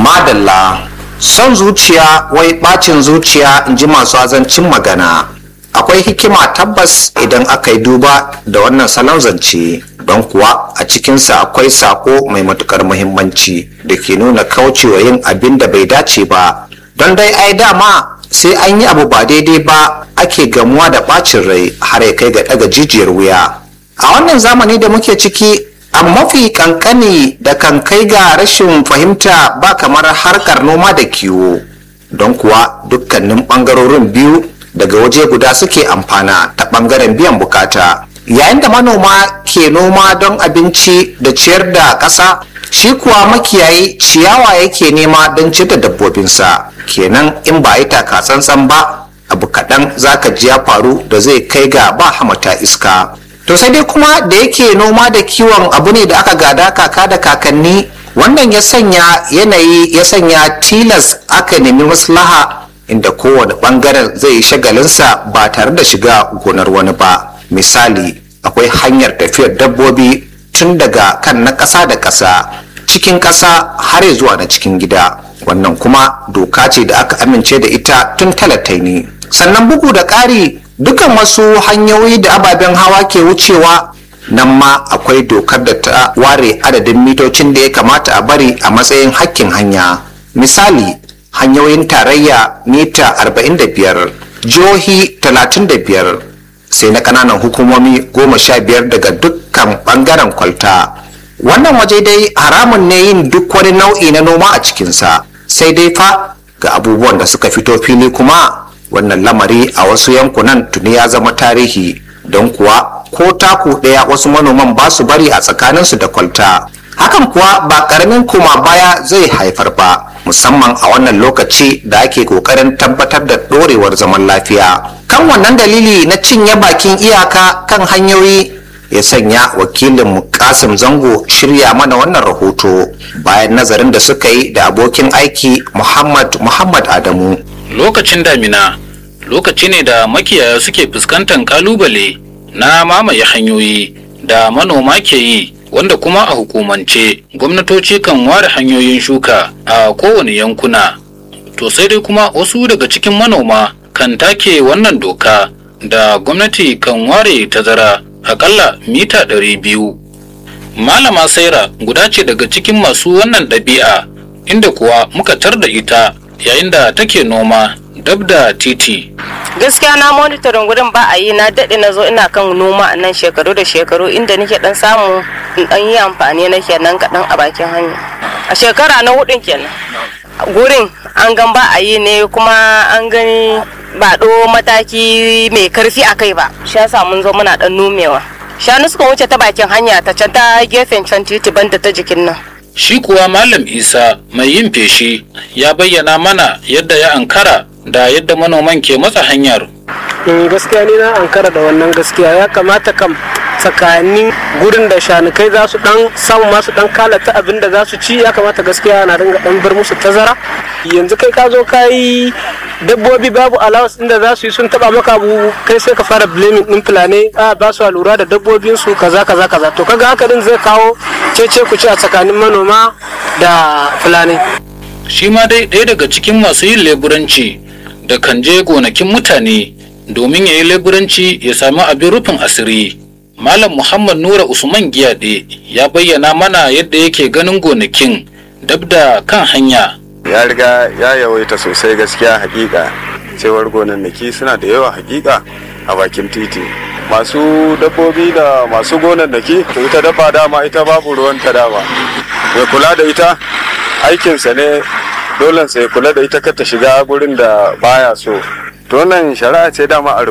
madalla son zuciya wai bacin zuciya in ji masu azancin magana akwai hikima tabbas idan aka yi duba da wannan salon zance don kuwa a cikinsa akwai sako mai matukar muhimmanci da ke nuna kaucewa yin abin da bai dace ba don dai ai dama sai an yi abu ba daidai ba ake gamuwa da bacin rai har ya kai ga daga jijiyar wuya a wannan zamani da muke ciki a mafi kankani da kan kai ga rashin fahimta ba kamar harkar noma da kiwo don kuwa dukkanin bangarorin biyu daga waje guda suke amfana ta bangaren biyan bukata yayin da manoma ke noma don abinci da ciyar da ƙasa shi kuwa makiyayi ciyawa yake nema don ciyar da dabbobinsa kenan in ba yi taka tsantsan ba abu kaɗan zaka ji ya faru da zai kai ga ba hamata iska to sai dai kuma da yake noma da kiwon abu ne da aka gada kaka da kakanni wannan ya sanya yanayi ya sanya tilas aka nemi maslaha inda kowane bangaren zai yi shagalinsa ba tare da shiga gonar wani ba misali akwai hanyar tafiyar dabbobi tun daga kan na ƙasa da ƙasa cikin ƙasa har zuwa na cikin gida wannan kuma doka ce da aka amince da ita tun talataini sannan bugu da ƙari dukan wasu hanyoyi da ababen hawa ke wucewa nan ma akwai dokar da ta ware adadin mitocin da ya kamata a bari a matsayin hakkin hanya misali hanyoyin tarayya mita 45 jihohi 35 sai na kananan hukumomi 15 daga dukkan bangaren kwalta wannan waje dai haramun ne yin duk wani nau'i na noma a cikinsa sai dai fa ga abubuwan da suka fito fili kuma wannan lamari a wasu yankunan tuni ya zama tarihi don kuwa ko taku ɗaya wasu manoman ba su bari a tsakaninsu da kwalta hakan kuwa ba ƙaramin koma baya zai haifar ba musamman a wannan lokaci da ake ƙoƙarin tabbatar da ɗorewar zaman lafiya kan wannan dalili na cinye bakin iyaka kan hanyoyi ya sanya wakilin kasim zango shirya mana wannan rahoto bayan nazarin da suka yi da abokin aiki muhammad muhammad adamu lokacin damina lokaci ne da makiyaya suke fuskantar kalubale na mamaye hanyoyi da manoma ke yi wanda kuma a hukumance gwamnatoci kan ware hanyoyin shuka a kowane yankuna to sai dai kuma wasu daga cikin manoma kan take wannan doka da gwamnati kan ware tazara akalla mita ɗari biyu. malama saira guda ce daga cikin masu wannan ɗabi'a inda kuwa muka tar da ita yayin da take noma dab da titi gaskiya na monitorin gurin ba a yi na daɗe na zo ina kan noma a nan shekaru da shekaru inda nake dan samu in dan yi amfani na kenan kaɗan a bakin hanya a shekara na hudun kenan gurin an gan ba a yi ne kuma an gani ba ɗo mataki mai karfi a kai ba shi yasa mun zo muna dan nomewa shanu suka wuce ta bakin hanya ta can ta gefen can titi banda ta jikin nan shi kuwa malam isa mai yin feshi ya bayyana mana yadda ya ankara da yadda manoman ke matsa hanyar gaskiya ni na ankara da wannan gaskiya ya kamata kam tsakanin gurin da shanukai za su dan samu masu dan kalata abin da za su ci ya kamata gaskiya na dinga dan bar musu tazara yanzu kai ka zo ka yi dabbobi babu allowance inda za su yi sun taba maka abu kai sai ka fara blaming din fulani a ba su lura da dabbobin su kaza kaza kaza to kaga haka din zai kawo cece ku ci a tsakanin manoma da fulani shi ma dai ɗaya daga cikin masu yin leburanci da kan je gonakin mutane domin ya yi leburanci ya sami abin rufin asiri malam muhammad nura usman giyaɗe ya bayyana mana yadda yake ganin gonakin dab da kan hanya ya riga ya yawaita sosai gaskiya hakika cewar gonannaki suna da yawa hakika a bakin titi masu dabbobi da masu gonannaki to ita dabba dama ita babu ruwan ta dama mai kula da ita aikinsa ne dole sai kula da ita kar ta shiga gurin da baya so to wannan shari'a ce dama a